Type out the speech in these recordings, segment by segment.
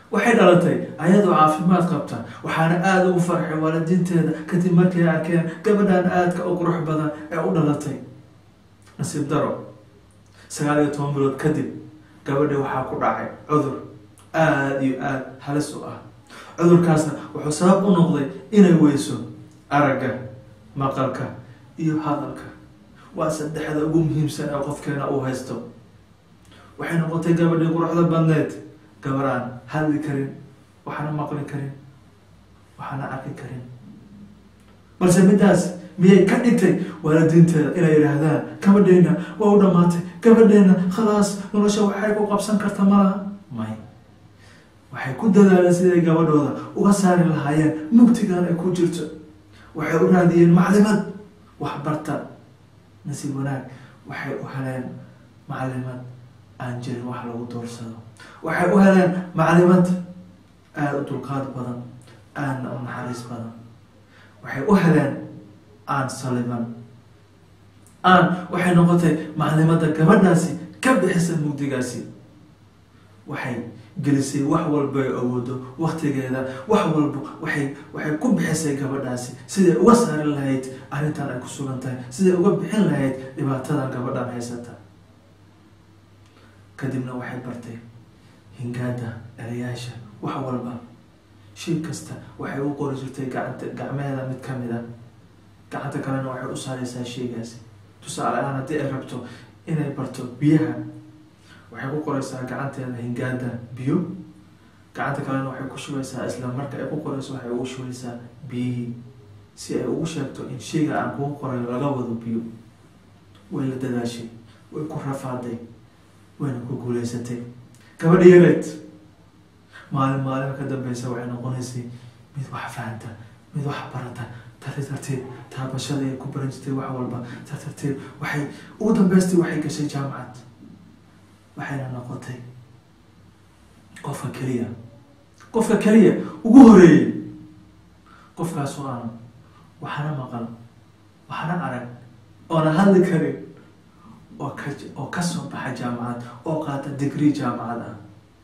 waxay dhalatay ayadoo caafimaad qabta waxaana aada ugu farxay waalidiinteeda kadib markay arkeen gabadhan aadka u qurux badan ee u dhalatay nasiib daro sagaal iyo toban bilood kadib gabadhi waxaa ku dhacay cudur aada iyo aada halis u ah cudurkaasna wuxuu sabab u noqday inay weyso aragga maqalka iyo hadalka waa saddexda ugu muhiimsan ee qofkeena uu haysto waxay noqotay gabadhii quruxda badneed gabar aan hadli karin waxaana maqli karin waxaana arki karin balse middaas miyay ka dhigtay waalidiinteeda inay yidhaahdaan gabadheena waa u dhammaatay gabadheena khalaas nolosha waxay ku qabsan karta malaha may waxay ku dadaaleen siday gabadhooda uga saari lahaayeen mugtigan ay ku jirto waxay u raadiyeen maclimad waxbarta nasiib wanaag waxay u heleen maclimad aan jirin wax lagu doorsado waxay u heleen maclimad aada u dulqaad badan aadna u naxariis badan waxay u heleen aan saliban aan waxay noqotay maclimada gabadhaasi ka bixisa mugdigaasi waxay gelisay wax walba ay awoodo waktigeeda wax walba waxay waxay ku bixisay gabadhaasi siday uga saari lahayd arrintan ay ku sugan tahay siday uga bixin lahayd dhibaatadan gabadhan haysata kadibna waxay bartay hingaada erayaasha wax walba shay kasta waxay u qori jirtay gacanta gacmeeda mid ka mid a gacanta kalena waxay u saareysaa shaygaasi tusaale ahaan haddii ay rabto inay barto biyaha waxay ku qoreysaa gacanteeda hingaada biyo gacanta kalena waxay ku shubeysaa isla marka ay ku qoreyso waxay ugu shubeysaa biyihii si ay ugu sheegto in shayga aan kugu qorayo laga wado biyo way la dadaashay way ku rafaaday wayna ku guuleysatay gabadha yareed maalin maalin ka dambeysa waxay noqonaysay mid wax fahanta mid wax barata tari tarteed taabashada ay ku baran jirtay wax walba tar tarteed waxay ugu dambeystay waxay gashay jaamacad waxayna noqotay qofka keliya qofka keliya ugu horeeyey qofkaasoo aan waxna maqal waxna arag oona hadli karin oo ka oo kasoo baxa jaamacad oo qaata degree jaamacad ah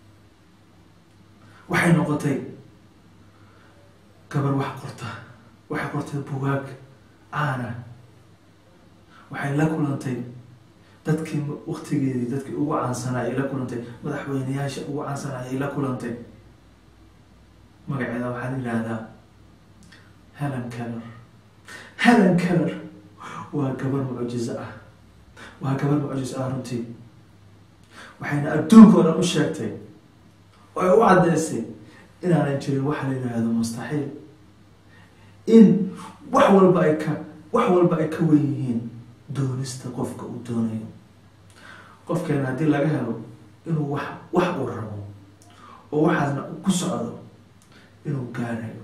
waxay noqotay gabar wax qorta waxay qortay bugaag caana waxay la kulantay dadkii waktigeedii dadkii ugu caansanaa ay la kulantay madaxweyneyaasha ugu caansanaa ay la kulantay magaceeda waxaa la yihahdaa helen keller helen keller waa gabar mucjizo ah waa gabar mucjizo ah runtii waxayna adduunka o dhan u sheegtay oo ay u caddeysay inaanan jirin waxa la yidhaahdo mustaxiil in wax walba ay ka wax walba ay ka wen yihiin doonista qofka uu doonayo qofkeena haddii laga helo inuu wax wax uu rabo oo waxaasna ku socdo inuu gaarayo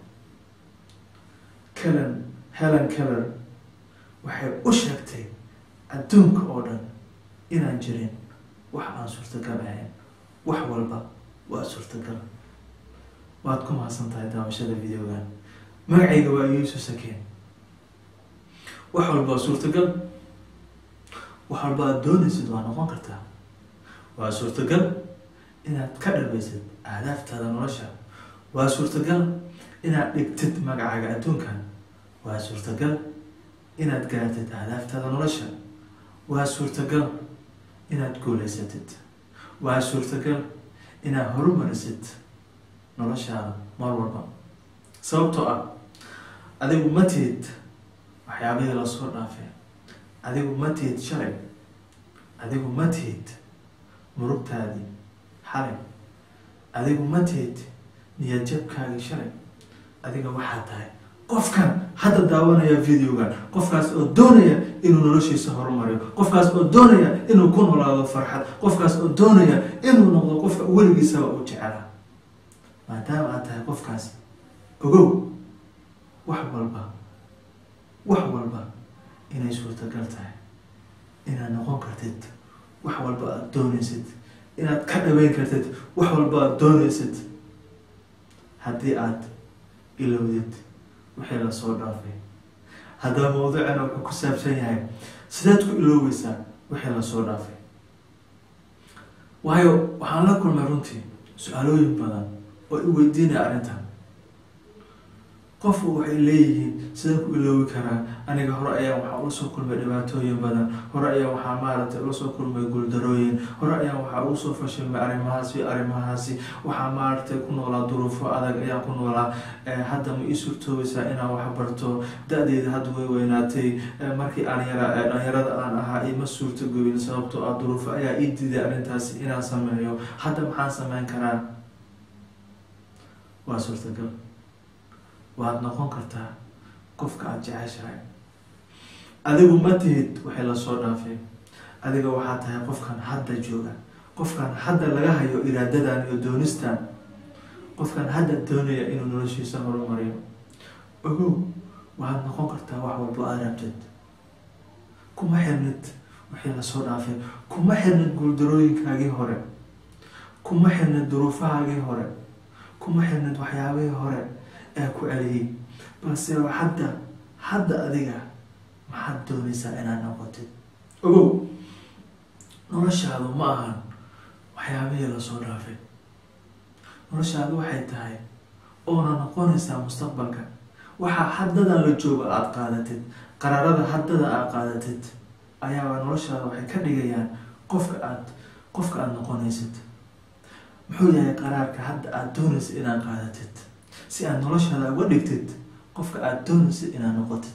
kelen helen keller waxay u sheegtay adduunka oo dhan inaan jirin wax aan suurtagal ahayn wax walba waa suurtagal waad ku mahadsan tahay daawashada videogan magacayga waa yuusuf sakeen wax walba waa suurtagal wax walba aad doonaysid waa noqon kartaa waa suurtagal inaad ka dhabeysid ahdaaftaada nolosha waa suurtagal inaad dhigtid magacaaga adduunkan waa suurtagal inaad gaartid ahdaaftaada nolosha waa suurtagal inaad guuleysatid waa suurtagal inaad horumarisid noloshaada mar walba sababtoo ah adigu ma tihid waxyaabihii lasoo dhaafay adigu ma tihid shalay adigu ma tihid murugtaadii xalay adigu ma tihid niyadjabkaagii shalay adiga waxaa tahay qofkan hadda daawanaya videogan qofkaas oo doonaya inuu noloshiisa horumariyo qofkaas oo doonaya inuu ku noolaado farxad qofkaas oo doonaya inuu noqdo qofka weligiisaba uu jecela maadaama aad tahay qofkaas ogow wax walba wax walba inay suurtagal tahay inaad noqon kartid wax walba aada doonaysid inaad ka dhaweyn kartid wax walba aada doonaysid haddii aada ilowdid wixii lasoo dhaafay haddaba mawduucana wuxuu ku saabsan yahay sideed ku iloobeysaa wixii lasoo dhaafay waayo waxaan la kulmay runtii su-aalooyin badan oo i weydiinaya arrintan qofku waxay leeyihiin sidaan ku iloobi karaa aniga hore ayaa waxaa ula soo kulmay dhibaatooyin badan hore ayaa waxaa maaragtay ula soo kulmay guuldarooyin hore ayaa waxaa ugu soo fashilmay arrimahaasi arrimahaasi waxaa maaragtay ku noolaa duruufo adag ayaan ku noolaa hadda ma ii suurtoobaysaa inaan wax barto da-deeda hadda way weynaatay markii aan yara dhalinyarada aan ahaa ima suurtagoyin sababtoo ah duruufo ayaa ii diiday arrintaasi inaan sameeyo hadda maxaan sameyn karaa waa suurtagal waad noqon kartaa qofka aada jeceshahay adigu ma tihid waxay lasoo dhaafeen adiga waxaa tahay qofkan hadda jooga qofkan hadda laga hayo iraadadan iyo doonistan qofkan hadda doonaya inuu noloshiisa horumariyo ogow waxaad noqon kartaa wax walbo aad rabtid kuma xirnid waxay lasoo dhaafeen kuma xirnid guuldarooyinkaagii hore kuma xirnid duruufahaagii hore kuma xirnid waxyaabihii hore ee ku celiyey balse hadda hadda adiga maxaad doonaysaa inaad noqotid ogow noloshaadu ma ahan waxyaabihii lasoo dhaafay noloshaadu waxay tahay oona noqonaysaa mustaqbalka waxaa haddadan la joogo aada qaadatid qaraarada haddada aada qaadatid ayaaba noloshaada waxay ka dhigayaan qofka aad qofka aada noqonaysid muxuu yahay qaraarka hadda aada doonaysid inaad qaadatid si aad noloshaada uga dhigtid qofka aada doonaysid inaad noqotid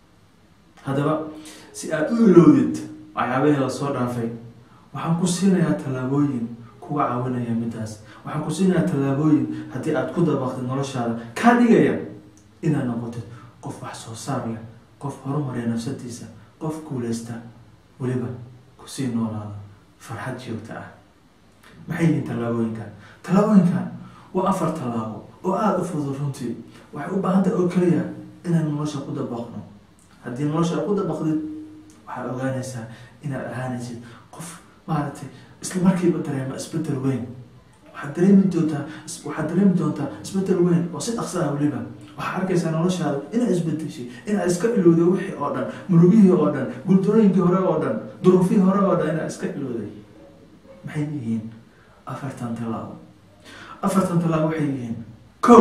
haddaba si aada u ilowdid waxyaabahii lasoo dhaafay waxaan ku siinayaa tallaabooyin kuga caawinaya midaas waxaan ku siinayaa tallaabooyin haddii aada ku dabaqtid noloshaada kaa dhigaya inaad noqotid qof wax soo saar leh qof horumariya nafsadiisa qof guuleysta weliba kusii noolaada farxad joogta ah maxay yihiin tallaabooyinkan tallaabooyinkan waa afar tallaabo oo aada u fudud runtii waxay u baahan tahay oo keliya inaan nolosha ku dabaqno haddii nolosha aad ku dabaqdid waxaad ogaanaysaa inaad ahaanaysid qof maaragtay isla markiiba dareema isbedel weyn waxaad dareemi doontaa waxaad dareemi doontaa isbedel weyn oo si dhaqsa ah weliba waxaad arkaysaa noloshaada inaad isbedeshay inaad iska ilowday wixii oo dhan murugihii oo dhan guuldarooyinkii hore oo dhan duruufihii hore oo dhan inaad iska ilowday maxay yihiin afartan tallaabo afartan tallaabo waxay yihiin ko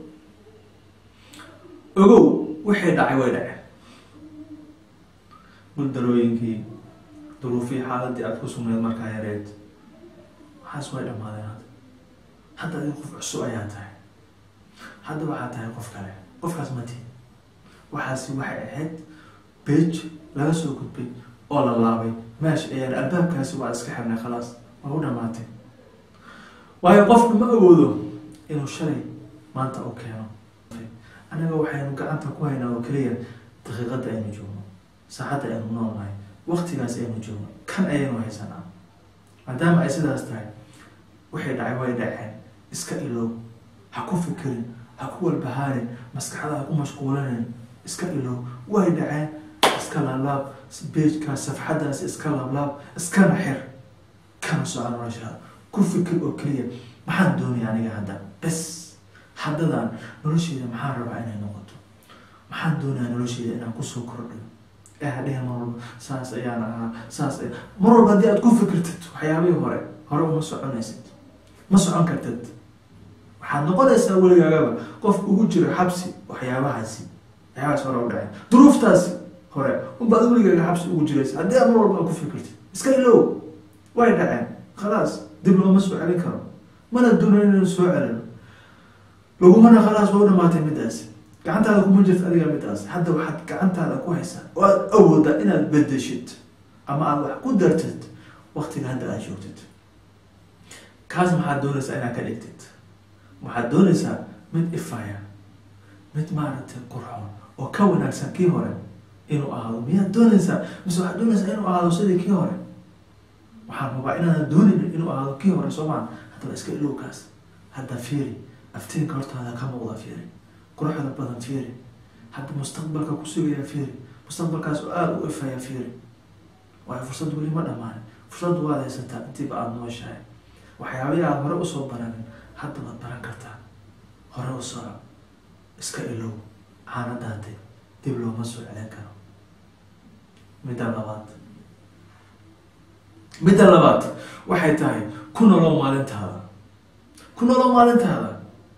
ogow wixii dhacay way dhaceen guuldarooyinkii duruufihii xaaladii aada ku sugnayd markaa yareed waxaas way dhammaadeen hadda hadda adiga qof cusub ayaa tahay hadda waxaa tahay qof kale qofkaas mati waxaasi waxay ahayd bej laga soo gudbay oo la laabay meesha ayaan albaabkaasi waa iska xirnay khalaas waa u dhamaatay waayo qofka ma awoodo inuu shalay maanta u keeno annaga waxaynu gacanta ku haynaa oo keliya daqiiqadda aynu joogno saacadda aynu noolnahay waktigaas aynu joogno kan ayaynu haysanaa maadaama ay sidaas tahay waxay dhacay way dhaceen iska ilow ha ku fikirin ha ku walbahaarin maskaxda ha ku mashquulanin iska ilow way dhaceen iska laablaab beejkaas safxadaas iska laablaab iskana xir kana soco noloshaada ku fikir oo keliya maxaan doonaya aniga hadda bes haddadan nolosheeda maxaan rabaa inay noqoto maxaan doonaya nolosheeda inaan kusoo kordhiyo ee hadhihin mar walba saas ayaan ahaa saas mar walba haddii aad ku fikirtid waxyaabihii hore hore uma soconaysid ma socon kartid waxaad noqonaysaa weligaagaba qof ugu jiro xabsi waxyaabahaasi waxyaabahaas hore u dhacay duruuftaasi hore unbaad weligaaga xabsi ugu jiraysa haddii aad mar walba aad ku fikirtid iska ilow way dhaceen khalaas dib looma soo celin karo mana doonan inaynu soo celino lagumana khalaas waa u dhamaatay midaasi gacantaada kuma jirta adiga midaas hadda waxaad gacantaada ku haysaa oo aada awoodaa inaad bedeshid ama aada wax ku dartid waktiga hadda aad joogtid kaas maxaad doonaysaa inaad ka dhigtid waxaad doonaysaa mid ifaya mid maaragtay qurxoon oo ka wanaagsan kii hore inuu ahaado miyaad doonaysaa mise waxaad doonaysaa inuu ahaado sidii kii hore waxaan rabaa inaadan doonin inuu ahaado kii hore soomaa haddaba iska ilowkaas hadda fiiri aftiinka hortaada ka muuqda fiiri quruxda badan fiiri hadda mustaqbalka ku sugaya fiiri mustaqbalkaas oo aada u ifaya fiiri waayo fursad weli ma dhamaanin fursad waad haysataa intiiba aada nooshahay waxyaabihii aada hore usoo baranin hadda waad baran kartaa hore u soco iska ilow xaaladaade dib looma soo celin karo midda labaad midda labaad waxay tahay ku nolow maalintaada ku nolow maalintaada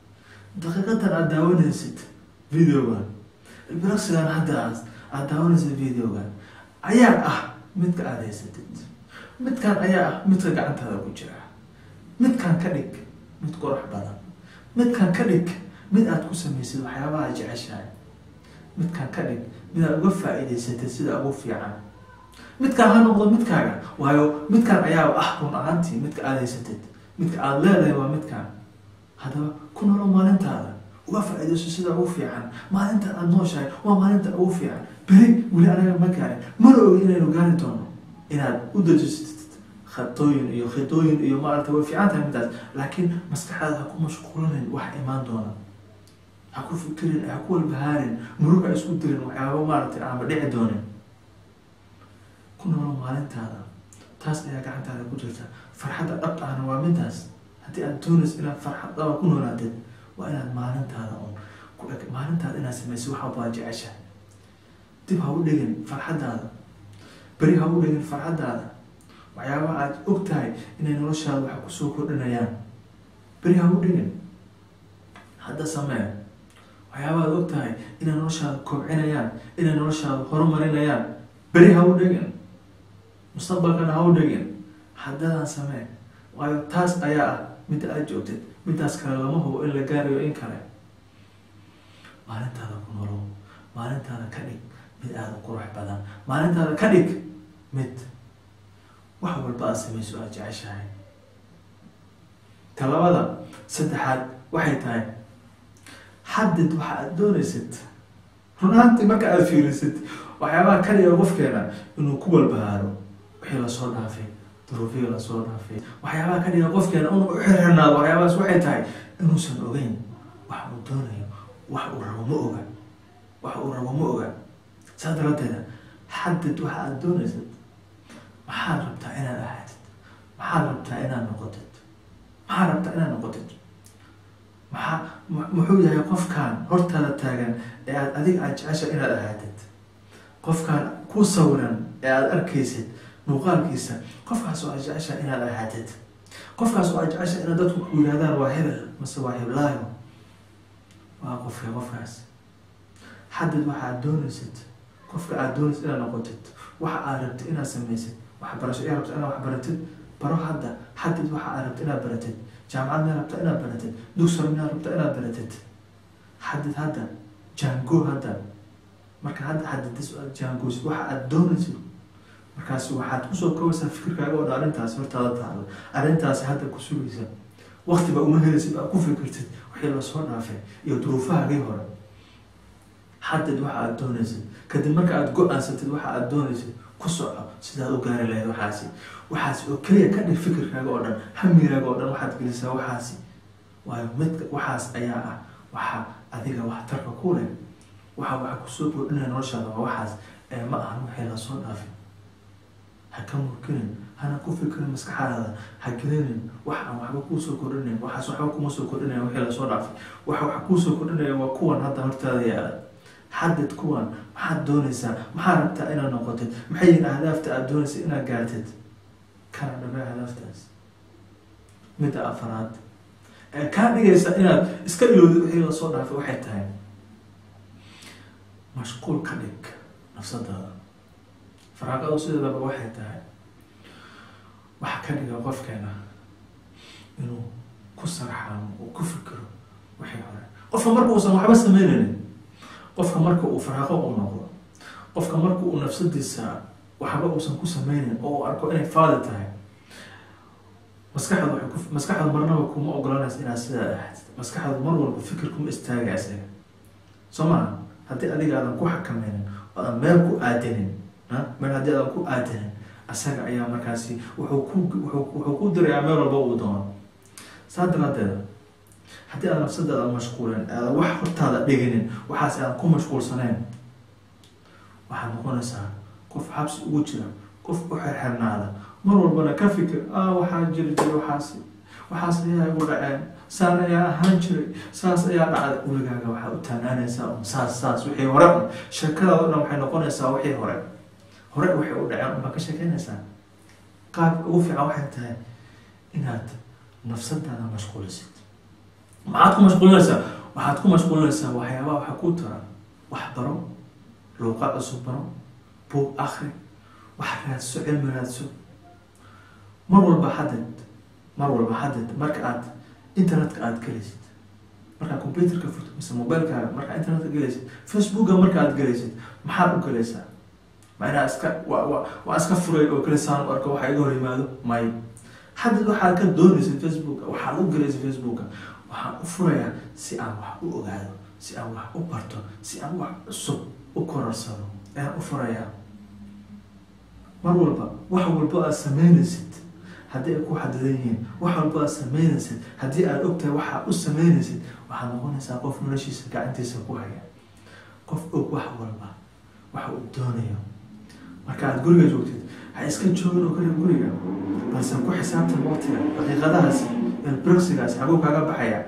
daqiiqadan aada daawanaysid videogan ilbiraqsigan hadda aad aada daawanaysid videogan ayaa ah midka aada haysatid midkan ayaa ah midka gacantaada ku jira midkan ka dhig mid qurux badan midkan ka dhig mid aada ku samaysid waxyaabaha aad jeceshahay midkan ka dhig mid aad uga faa-iidaysatid sida ugu fiican midkaan ha noqdo midkaaga waayo midkaan ayaa ah run ahaantii midka aada haysatid midka aada leedahay waa midkaan haddaba ku nolo maalintaada uga faa-iidayso sida ugu fiican maalinta aada nooshahay waa maalinta ugu fiican beri weli anaga ma gaarin mana ogi inaynu gaari doono inaad u dejisatid khatooyin iyo khidooyin iyo maarata way fiican tahay midaas laakiin maskaxdaada ha ku mashquulinayn wax imaan doona ha ku fikirin ha ku walbahaarin murug ha isku dirin waxyaaba maaragtay aanba dhici doonin ku noolo maalintaada taas ayaa gacantaada ku jirta farxadda dhab ahna waa midaas haddii aad doonayso inaad farxad dhaba ku noolaatid waa inaad maalintaada un ku eg maalintaada inaad samaysid waxa baa jecesha dib ha u dhigin farxaddaada beri ha u dhigin farxaddaada waxyaabaha aad og tahay inay noloshaada wax kusoo kordhinayaan beri ha u dhigin hadda samee waxyaabaha aad og tahay inay noloshaada kobcinayaan inay noloshaada horumarinayaan beri ha u dhigin mustaqbalkana ha u dhigin haddadan samee waayo taas ayaa ah midda aada joogtid midaas kale lama hubo in la gaarayo in kale maalintaada ku nolow maalintaada ka dhig mid aada u qurux badan maalintaada ka dhig mid wax walba aada samayso aada jeceshahay talabada saddexaad waxay tahay xadid waxa aada doonaysid runaantii marka aada fiirisid waxyaabaha kaliya qofkeena inuu ku walbahaaro wixii lasoo dhaafay duruufihii lasoo dhaafay waxyaabaha ka dhiga qofkeena inuu u xirxirnaado waxyaabahaas waxay tahay inuusan ogeyn wax uu doonayo wax uu rabo ma oga wax uu rabo ma oga saa daraaddeeda xadid waxa aada doonaysad maxaad rabtaa inaad ahaatid maxaad rabtaa inaad noqotid maxaad rabtaa inaad noqotid maxaa muxuu yahay qofkan hortaada taagan ee aad adiga aada jecesha inaad ahaatid qofkaan ku sawiran ee aada arkaysid muuqaalkiisa qofkaas oo aad jecesha inaad ahaatid qofkaas oo aad jecesha inaad dadku ku yidhahdaan waa hebel mase waa heblaayo waa qofka qofkaas xadid waxa aad doonaysid qofka aada doonaysid inaad noqotid waxa aad rabtid inaad samaysid waxbarasho ayaa rabta inaad waxbaratid baro hadda xadid waxa aad rabta inaad baratid jaamacad miyaa rabta inaad baratid dugsar miyaa rabta inaad baratid xadid hadda jaango hadda marka hadda xadidis aad jaangoosid waxa aada doonaysid markaasi waxaad kusoo koobaysaa fikirkaaga oo dhan arrintaasi hortaada taalo arrintaasi hadda ku sugaysa waktiba uma helaysid aad ku fikirtid wixii lasoo dhaafay iyo duruufahaagii hore xadid waxa aada doonaysid kadib marka aada go-aansatid waxa aada doonaysid ku soco sidaad u gaari lahayd waxaasi waxaasi oo keliya ka dhig fikirkaaga oo dhan hamigaaga oo dhan waxaad gelisaa waxaasi waayo midka waxaas ayaa ah waxa adiga waxtarka ku leh waxa waxa kusoo kordhinaya noloshaada waa waxaas ee ma ahan wixii lasoo dhaafay ha ka murkinin hana ku fikirin maskaxdaada ha gelinin wax aan waxba kuusoo kordhinayn waxaas waxba kuma soo kordhinaya wixii lasoo dhaafay waxa waxa kuusoo kordhinaya waa kuwan hadda hortaada yaala xadid kuwan maxaad doonaysaa maxaad rabtaa inaad noqotid maxay yihiin ahdaafta aada doonaysa inaad gaartid kana dhabe ahdaaftaas midda afaraad ee kaa dhigaysa inaad iska ilowdid wixii lasoo dhaafay waxay tahay mashquul ka dhig nafsadaada faraaqadu sideedaba waxay tahay waxa ka dhiga qofkeena inuu ku sarxaamo uu ku fikiro wixii hore qofka marka uusan waxba sameynaynin qofka marka uu faraaqo u noqdo qofka marka uu nafsadiisa waxba uusan ku sameynin oo uu arko inay faadi tahay maskaxda waxay ku maskaxda marnaba kuma ogolanaysa inaad sidaa ahayd maskaxda mar walba fikir kuma istaaga isaga soo maha haddii adiga aadan ku xakameynin oo aadan meel ku aadinin meel haddii aadan ku aadinin asaga ayaa markaasi wuxuu ku wuxuu ku dirayaa meel walba uu doono saa daraadeeda haddii aad nafsadaada mashquulin aadan wax hortaada dhiginin waxaas aadan ku mashquulsanayn waxaad noqonaysaa qof xabsi ugu jira qof u xerxernaada mar walbana ka fikir ah waxaa jiri jiray waxaasi waxaas ayaa igu dhaceen saan ayaa ahaan jiray saas ayaa dhacday weligaaga waxaa u taanaanaysaa un saas saas wixii hore un sheekadaada o dhan waxay noqonaysaa wixii hore hore waxay u dhaceen unbaa ka sheekeynaysaa qaabka ugu fiican waxay tahay inaad nafsadaada mashquulisid maxaad ku mashquulinaysaa waxaad ku mashquulinaysaa waxyaabaha waxa ku tara wax baro luuqad cusub baro buug akri wax raadso cilmi raadso mar walba xadad mar walba xadad marka aad internetka aada gelaysid markaad computerka furto mise mobilekaaga markaa internetka gelaysid facebooka marka aad gelaysid maxaad u gelaysaa ma inaa iska wa wa waa iska furay oo kalisaan u arko waxa iga hor yimaado may haddad waxaad ka doonaysid facebooka waxaad u gelaysid facebooka waxaan u furayaa si aan wax u ogaado si aan wax u barto si aan wax cusub u korarsado ayaan u furayaa mar walba wax walba aad sameynaysid haddii ay ku xadidan yihiin wax walba aad sameynaysid haddii aad ogtahay waxaad u sameynaysid waxaad noqonaysaa qof noloshiisa gacantiisa ku haya qof og wax walba waxa uu doonayo marka aad guriga joogtid ha iska joogin oo kale guriga balse ku xisaabtan waqtiga daqiiqadahaasi elbrogsigaasi xaguu kaaga baxaya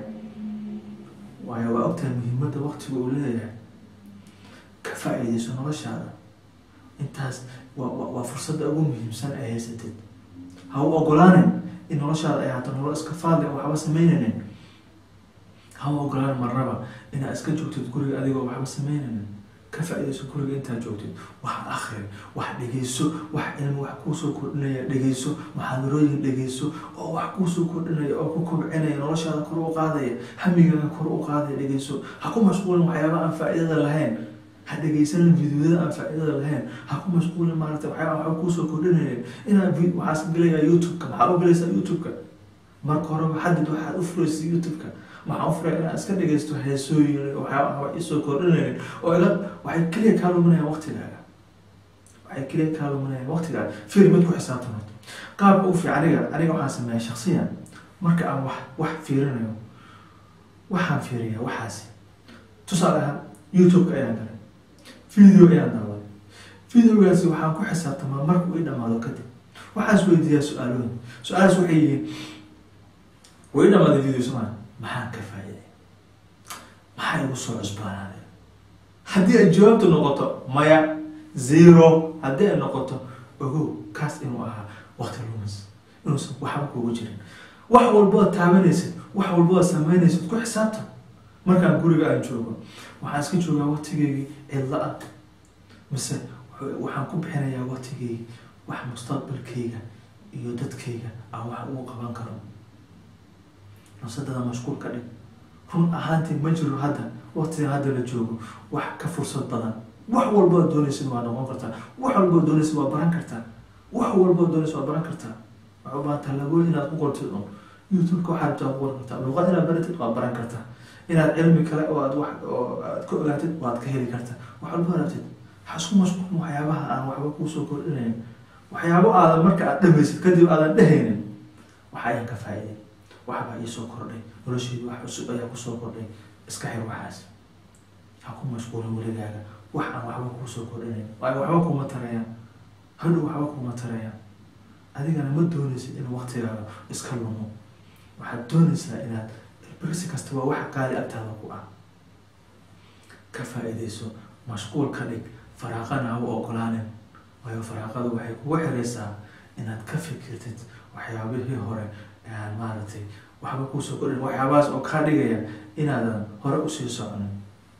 waayo waa ogtahay muhiimadda waqtiga uu leeyahay ka faa-iideyso noloshaada intaas waa waa fursadda ugu muhiimsan ee haysatid ha u ogolaanin in noloshaada ay haato nolol iska faadli a waxba sameynaynin ha u ogolaanin marnaba inaad iska joogtid guriga adigoo waxba sameynaynin ka faa-ideyso guriga intaad joogtid wax akri wax dhegeyso wax cilmi wax kuusoo kordhinaya dhegeyso muxaadarooyin dhegeyso oo wax kuusoo kordhinaya oo ku kobcinaya noloshaada kor u qaadaya hamigaaga kor u qaadaya dhegeyso ha ku mashquulin waxyaaba aan faa-idada lahayn ha dhegeysanin videoyada aan faa-idada lahayn ha ku mashquulin maarata waxyaaba waxba kuusoo kordhinaya inaad waxaas gelayaa youtube-ka maxaa u gelaysaa youtube-ka marka horeba xadid waxaad u furaysa youtube-ka waxaan u furay inaad iska dhegeysto heesooyin waxyaaba waxba isoo kordhinaynin oo ila waxay keliya kaa luminayaan waqtigaaga waxay keliya kaa luminayaan waqtigaaga fiir mid ku xisaabtamayd qaabka u fiican aniga aniga waxaan sameeya shaksiyan marka aan wax wax fiirinayo waxaan fiiriyaa waxaasi tusaale ahaan youtube-ka ayaan galay video ayaan daawaday videogaasi waxaan ku xisaabtamaa markuu i dhamaado kadib waxaas weydiiyaa su-aalooyin su-aalaas waxay yihiin way i dhamaaday video somaa maxaan ka faa-iday maxaa igu soo cusbaanaaday haddii ay jawaabtu noqoto maya zero haddii ay noqoto ogow kaas inuu ahaa waqti lumis inuusan waxba kuugu jirin wax walbood taabanaysid wax walbood sameynaysid ku xisaabtan markaan guriga aan joogo waxaan iska joogaa waqtigeygii cidla ah mise waxaan ku bixinayaa waqtigeygii wax mustaqbalkayga iyo dadkayga aan wax ugu qaban karo nafsadada mashquul ka dhig run ahaantii ma jiro hadda waqtiga hadda la joogo wax ka fursad badan wax walbood doonaysid waa noqon kartaa wax walbood doonaysid waa baran kartaa wax walbood doonaysid waa baran kartaa waxaa ubaahan tallaabooyin inaad ku qortid un youtube-ka waxaad rabtaa ku qoran kartaa luuqad inaad baratid waad baran kartaa inaad cilmi kale oo aad wax oo aad ka ogaatid waad ka heli kartaa wax walbo rabtid ha isku mashquulin waxyaabaha aan waxba kuusoo kordhinayn waxyaabo aadan marka aad dhamaysid kadib aadan dhehaynin waxa ayaan ka faa-iday waxbaa iisoo kordhay nolosheedu wax cusub ayaa kusoo kordhay iska xir waxaas ha ku mashquulin weligaaga wax aan waxba kuusoo kordhinayn waayo waxba kuma tarayaan hadhow waxba kuma tarayaan adigana ma doonaysid in waqtigaaga iska lumo waxaad doonaysaa inaad birsi kasta waa wax qaali agtaada ku ah ka faa-ideyso mashquul ka dhig faraaqana ha u ogolaanin waayo faraaqadu waxay kugu xiraysaa inaad ka fikirtid waxyaabihii hore aan maaragtay waxba kuusoo kordhin waxyaabahaas oo kaa dhigaya inaadan hore usii soconin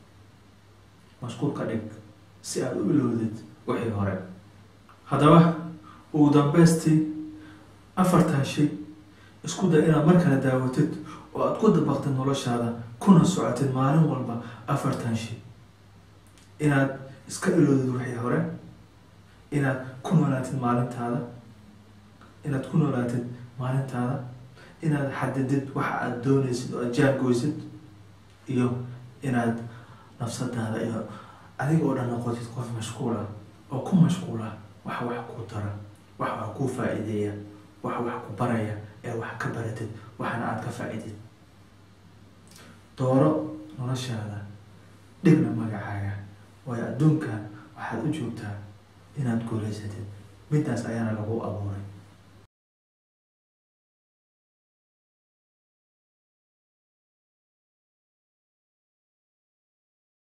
mashquul ka dhig si aada u ilowdid wixii hore haddaba ugu dambeystii afartan shay isku day inaad mar kale daawatid oo aada ku dabaqtid noloshaada kuna socotid maalin walba afartan shay inaad iska ilowdid wixii hore inaad ku noolaatid maalintaada inaad ku noolaatid maalintaada inaad xadidid waxa aada doonaysid oo aad jaangoysid iyo inaad nafsadaada iyo adiga oo dhan noqotid qof mashquula oo ku mashquula wax wax ku dara wax wax kuu faa-iideeya wax wax ku baraya ee wax ka baratid waxna aada ka faa-idid dooro noloshaada dhigna magacaaga waayo adduunkan waxaad u joogtaa inaad guulaysatid midaas ayaana lagu abuuray